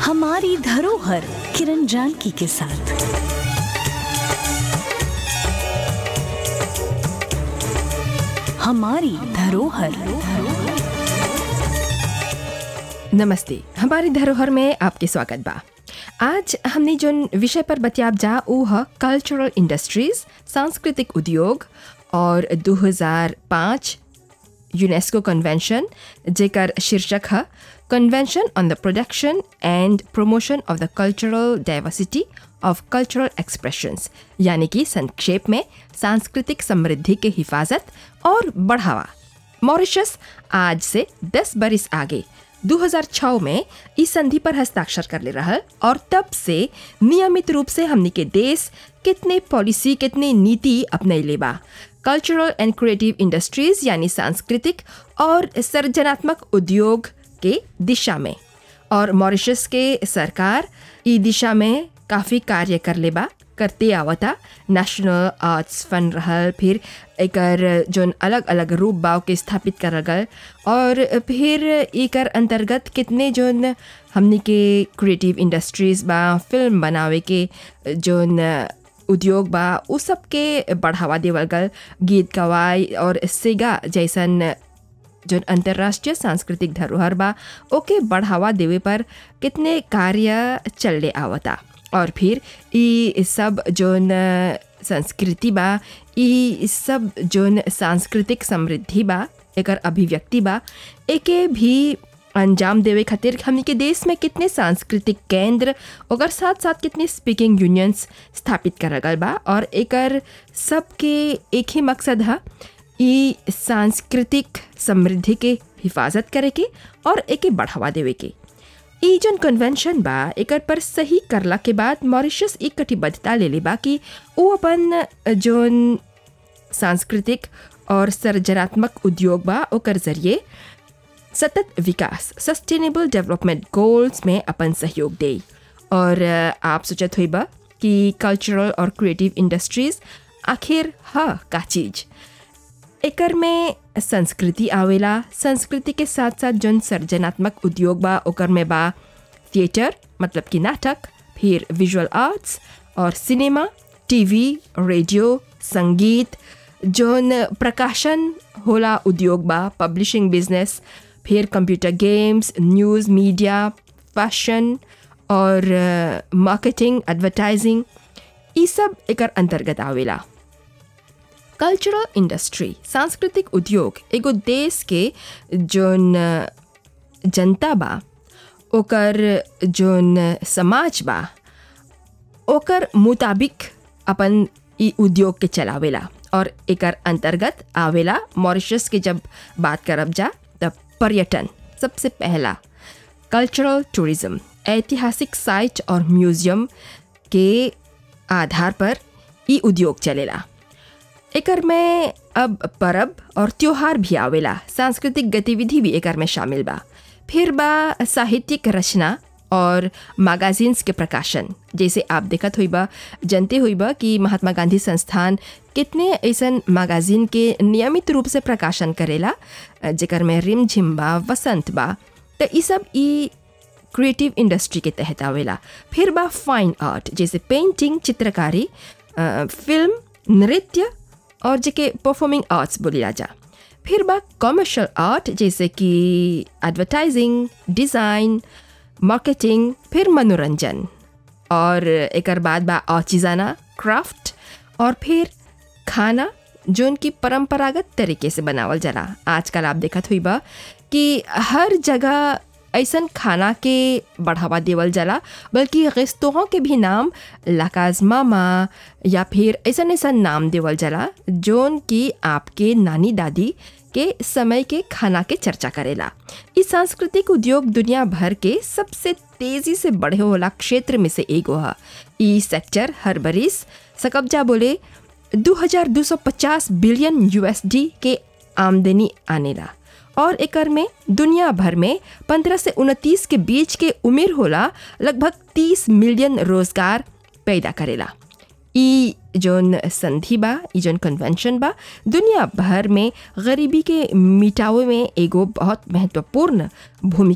हमारी धरोहर किरण जानकी के साथ हमारी धरोहर नमस्ते हमारी धरोहर में आपके स्वागत बा आज हमने जो विषय पर बतियाब जा ऊ ह कल्चरल इंडस्ट्रीज सांस्कृतिक उद्योग और 2005 यूनेस्को कन्वेंशन जेकर शीर्षक है convention on the production and promotion of the cultural diversity of cultural expressions यानी कि संक्षेप में सांस्कृतिक समृद्धि के हिफाजत और बढ़ावा मॉरिशस आज से 10 बरिस आगे 2006 में इस संधि पर हस्ताक्षर कर ले रहा और तब से नियमित रूप से हमनी के देश कितने पॉलिसी कितने नीति अपने लेबा कल्चरल एंड क्रिएटिव इंडस्ट्रीज यानी सांस्कृतिक और सृजनात्मक उद्योग के दिशा में और मॉरिशस के सरकार ई दिशा में काफ़ी कार्य कर लेबा करते आवता नेशनल आर्ट्स फंड रहल फिर एकर जोन अलग अलग रूप बाव के स्थापित करल गल और फिर एकर अंतर्गत कितने जोन हमनी के क्रिएटिव इंडस्ट्रीज बा फिल्म बनावे के जोन उद्योग बा उ सब के बढ़ावा देवल गल गीत गवाई और सेगा जैसन जोन अंतर्राष्ट्रीय सांस्कृतिक धरोहर बा ओके बढ़ावा देवे पर कितने कार्य चलने आवता और फिर ई सब जोन संस्कृति बा ई सब जोन सांस्कृतिक समृद्धि बा एकर अभिव्यक्ति बा एके भी अंजाम देवे खातिर हमनी के देश में कितने सांस्कृतिक केंद्र ओकर साथ साथ कितने स्पीकिंग यूनियंस स्थापित करल गल बा और एकर सबके एक ही मकसद है ई सांस्कृतिक समृद्धि के हिफाजत करे के और एके बढ़ावा देवे के ई जन कन्वेंशन बा एकर पर सही करला के बाद मॉरिशस एक कटिबद्धता ले ले बा कि वो अपन जोन सांस्कृतिक और सृजनात्मक उद्योग बा ओकर जरिए सतत विकास सस्टेनेबल डेवलपमेंट गोल्स में अपन सहयोग दे और आप सोचत हुई बा कि कल्चरल और क्रिएटिव इंडस्ट्रीज आखिर ह का चीज एकर में संस्कृति आवेला संस्कृति के साथ साथ जन सृजनात्मक उद्योग बा ओकर में बा थिएटर मतलब कि नाटक फिर विजुअल आर्ट्स और सिनेमा टीवी रेडियो संगीत जोन प्रकाशन होला उद्योग बा पब्लिशिंग बिजनेस फिर computer games news media fashion और मार्केटिंग एडवर्टाइजिंग ये सब एकर अंतर्गत आवेला कल्चरल इंडस्ट्री सांस्कृतिक उद्योग एगो देश के जोन जनता बा ओकर जोन समाज बा ओकर मुताबिक अपन ई उद्योग के चलावेला और एकर अंतर्गत आवेला मॉरिशस के जब बात करब जा तब पर्यटन सबसे पहला कल्चरल टूरिज्म ऐतिहासिक साइट और म्यूजियम के आधार पर ई उद्योग चलेला एकर में अब परब और त्योहार भी आवेला सांस्कृतिक गतिविधि भी एकर में शामिल बा फिर बा साहित्यिक रचना और मैगजीन्स के प्रकाशन जैसे आप देखत हुई बा जनते हुई बा कि महात्मा गांधी संस्थान कितने ऐसन मैगजीन के नियमित रूप से प्रकाशन करेला जेकर में रिम झिम बा वसंत बा तो ये सब ई क्रिएटिव इंडस्ट्री के तहत आवेला फिर बा फाइन आर्ट जैसे पेंटिंग चित्रकारी फिल्म नृत्य और जेके परफॉर्मिंग आर्ट्स बोलिला जा फिर बा कॉमर्शियल आर्ट जैसे कि एडवर्टाइजिंग डिज़ाइन मार्केटिंग फिर मनोरंजन और एक बाद बा औचिजाना क्राफ्ट और फिर खाना जो उनकी परंपरागत तरीके से बनावल जाला आजकल आप देखत हुई बा कि हर जगह ऐसन खाना के बढ़ावा देवल जाला बल्कि रेस्तोरों के भी नाम लाकाजमा माँ या फिर ऐसा ऐसा नाम देवल जाला जोन की आपके नानी दादी के समय के खाना के चर्चा करेला इस सांस्कृतिक उद्योग दुनिया भर के सबसे तेजी से बढ़े होला क्षेत्र में से एगो है ई सेक्टर हर बरिस सकब्जा बोले 2250 बिलियन यूएसडी के आमदनी आनेला और एकर में दुनिया भर में 15 से 29 के बीच के उम्र होला लगभग 30 मिलियन रोजगार पैदा करेला ई जोन संधि बा ई जोन कन्वेंशन बा दुनिया भर में गरीबी के मिटावे में एगो बहुत महत्वपूर्ण भूमिका